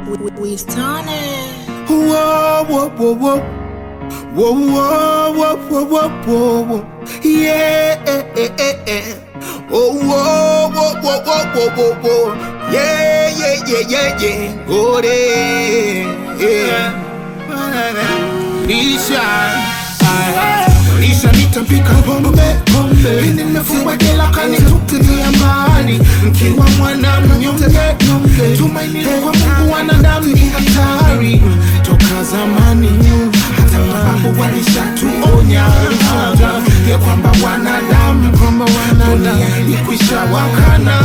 Wistone. Whoa, whoa, whoa, whoa. Whoa, whoa, whoa, whoa, whoa, whoa, whoa. Yeah, eh, eh, eh, eh. Oh, whoa, whoa, whoa, whoa, whoa, whoa, whoa. Yeah, yeah, yeah, yeah, yeah. Oh, yeah, yeah. Lisha, Lisha nitapika pombe pombe, mimi nimefungwa jela kanitupilia mbali, mkiwa mwana mnyonge, tumaini kwa Mungu wanadamu ni hatari toka zamani, hata mababu walishatuonya ya kwamba wanadamu dunia ilikwisha wakana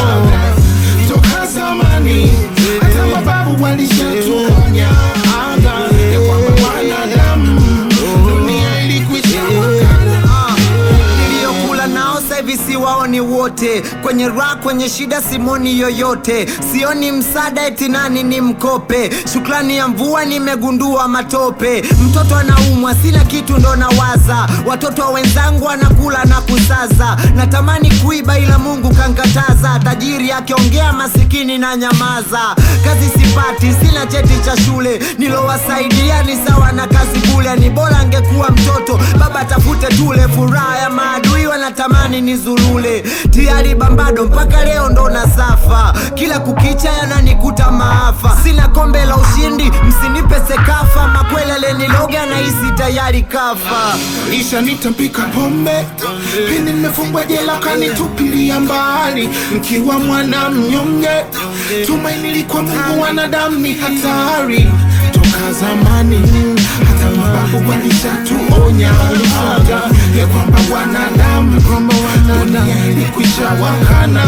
toka zamani, hata mababu walishatuonya ya kwamba wanadamu dunia ilikwisha wakana niliyokula nao sasa hivi siwaoni wote, kwenye raha, kwenye shida simoni yoyote, sioni msaada eti nani ni mkope, shukrani ya mvua nimegundua matope, mtoto anaumwa sina kitu ndo nawaza, watoto wa wenzangu wanakula na kusaza, natamani kuiba ila Mungu kankataza, tajiri akiongea masikini na nyamaza, kazi sipati, sina cheti cha shule, nilowasaidia ni sawa na kazi bule, ni bora angekuwa mtoto baba tafute tule, furaha ya maadui wanatamani nizulule, tiari bambado mpaka leo ndo nasafa, kila kukicha yananikuta maafa, sina kombe la ushindi, msinipe sekafa, makwele aleniloga nahisi tayari kafa. Lisha nitampika pombe pindi nimefungwa jela kanitupilia mbali mkiwa mwana mnyonge tumaini likuwa Mungu wanadamu ni hatari toka zamani hata mababu walishatuonya ya kwamba wanadamu dunia ilikwisha wakana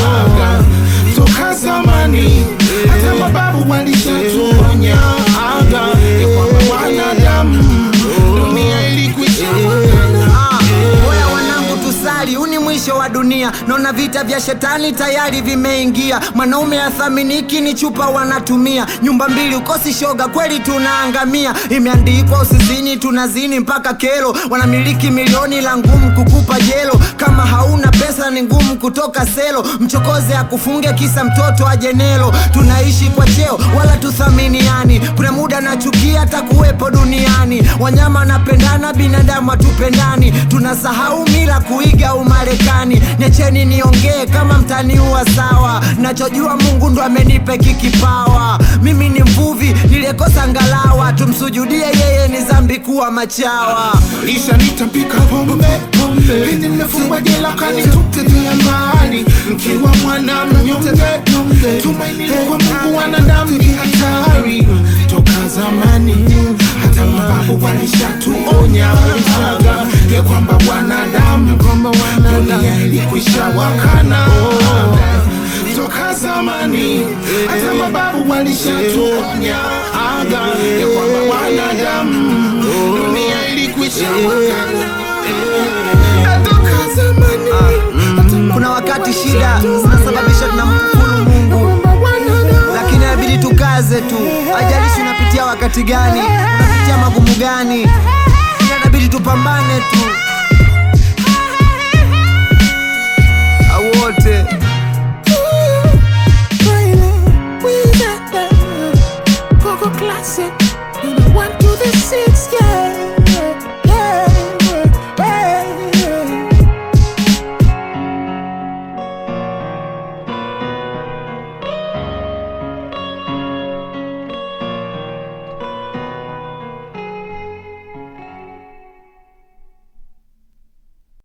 toka zamani hata mababu walishatuonya ya kwamba wanadamu dunia ilikwisha wakana Ah, Oya wanangu tusali, huu ni mwisho wa dunia. Naona vita vya shetani tayari vimeingia. Mwanaume athaminiki ni chupa wanatumia. Nyumba mbili ukosi shoga, kweli tunaangamia. Imeandikwa usizini, tunazini mpaka kero. Wanamiliki milioni la ngumu kukupa jelo. Kama hauna pesa ni ngumu kutoka selo. Mchokoze akufunge kisa mtoto ajenelo. Tunaishi kwa cheo wala tuthaminiani. Kuna muda nachukia hata kuwepo duniani. Wanyama wanapendana, binadamu hatupendani. Tunasahau mila kuiga Umarekani. Niacheni niongee kama mtaniua sawa. Nachojua Mungu ndo amenipa hiki kipawa. Mimi ni mvuvi niliyekosa ngalawa. Tumsujudie yeye, ni dhambi kuwa machawa. Lisha nitampika pombe pindi nimefungwa jela kanitupilia mbali mkiwa mwana mnyonge tumaini kwa Mungu wanadamu ni hatari toka zamani hata mababu walishatuonya ya kwamba wanadamu dunia ilikwisha wakana toka zamani hata mababu walishatuonya ya kwamba wanadamu dunia ilikwisha wakana toka zamani Kuna wakati shida zinasababisha tunamkufuru Mungu, lakini inabidi tukaze tu. Haijalishi unapitia wakati gani, unapitia magumu gani, ila inabidi tupambane tu.